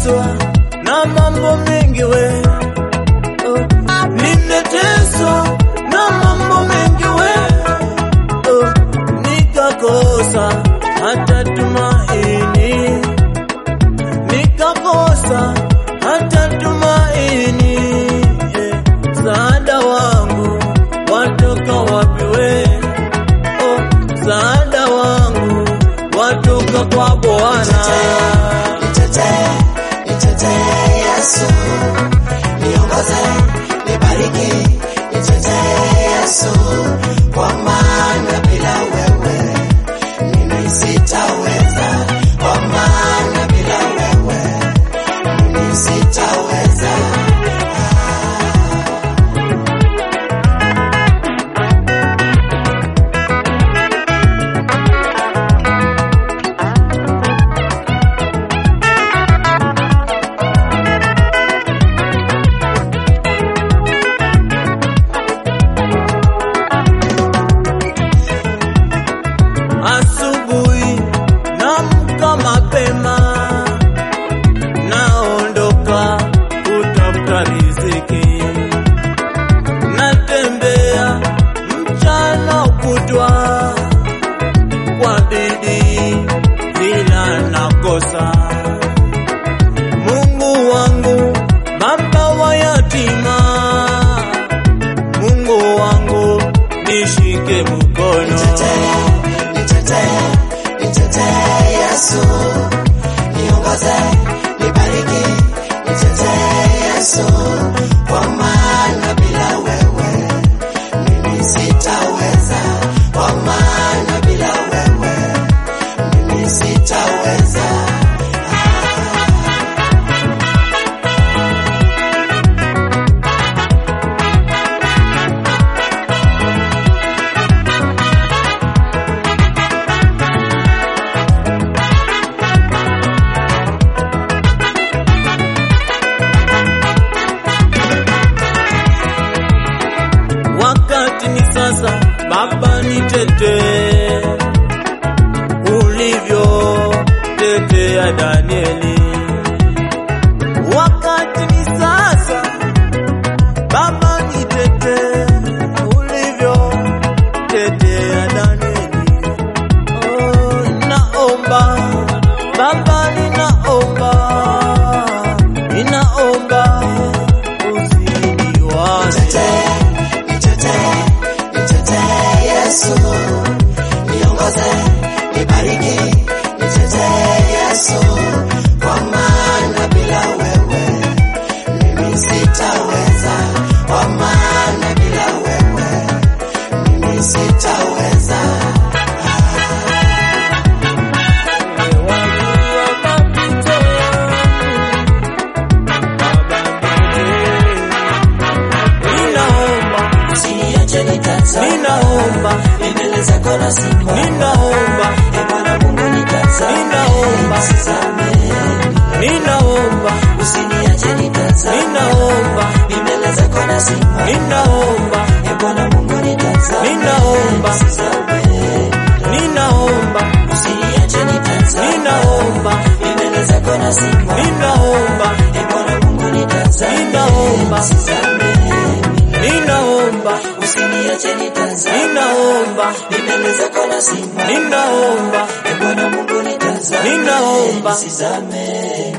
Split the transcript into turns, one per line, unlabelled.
nimeteswa na mambo mengi we oh, nimeteswa na mambo mengi we oh, nikakosa hata tumaini, nikakosa hata tumaini. Yeah. Msaada wangu watoka wapi we? Oh, msaada wangu watoka kwa Bwana.
Nitetee, nitetee Yesu, niongoze, nibariki, nitetee Yesu, kwa maana bila wewe mimi sitaweza, kwa maana bila wewe mimi sitaweza.
Asubuhi namka mapema, naondoka kutafuta riziki, natembea mchana kutwa kwa bidii, bila nakosa. Mungu wangu, baba wa yatima, Mungu wangu, nishike mkono.
Nitetee, nitetee, nitetee Yesu, niongoze, nibariki, nitetee Yesu, kwa maana bila wewe mimi sitaweza, kwa maana bila wewe mimi sitaweza.
wakati ni sasa, Baba nitetee ulivyo tetea Danieli. Wakati ni sasa, Baba nitetee ulivyo tetea Danieli. Oh, naomba Baba, ninaomba, ninaomba usiniwache
Nitetee, nitetee, nitetee Yesu, niongoze, nibariki, nitetee Yesu, kwa maana bila wewe mimi sitaweza, kwa maana bila wewe mimi sitaweza.
Ninaomba,
Usiniache nitazame,
ninaomba,
mbele zako nasimama,
ninaomba,
Ee Bwana Mungu nitazame,
Ninaomba.
nisizame.
ninaomba,
Usiniache nitazame,
ninaomba,
mbele zako nasimama,
ninaomba,
Ee Bwana Mungu nitazame,
Ninaomba.
nisizame.
ninaomba,
Usiniache nitazame,
ninaomba,
mbele zako nasimama,
ninaomba,
Ee Bwana Mungu nitazame,
Ninaomba.
nisizame.
ninaomba,
Usiniache nitazame,
ninaomba,
mbele zako nasimama,
ninaomba,
Ee Bwana Mungu nitazame,
Ninaomba.
nisizame.